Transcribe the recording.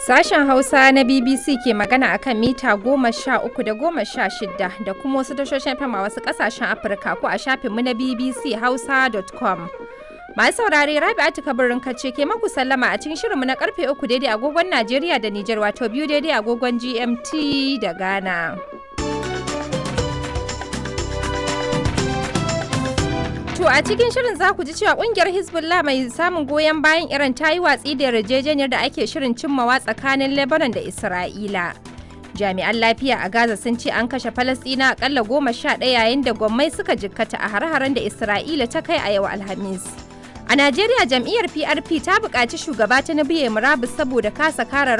Sashen Hausa na BBC ke magana akan mita goma sha uku da goma sha shida da kuma wasu tashoshin FM a wasu ƙasashen Afirka ko a shafinmu na bbchausa.com. Masu saurare Rabi'atu kabirin kace ke maku sallama a cikin shirinmu na karfe uku daidai agogon Najeriya da Nijar wato biyu daidai agogon GMT da Ghana. To a cikin shirin za ku ji cewa kungiyar Hezbollah mai samun goyon bayan Iran ta yi watsi da yarjejeniyar da ake shirin cimmawa tsakanin Lebanon da Isra'ila. Jami'an lafiya a Gaza sun ce an kashe Falasɗina akalla goma sha ɗaya yayin da gwammai suka jikkata a har-haren da Isra'ila ta kai a yau Alhamis. A Najeriya jam'iyyar PRP ta buƙaci shugaba ta na biye murabus saboda kasa kare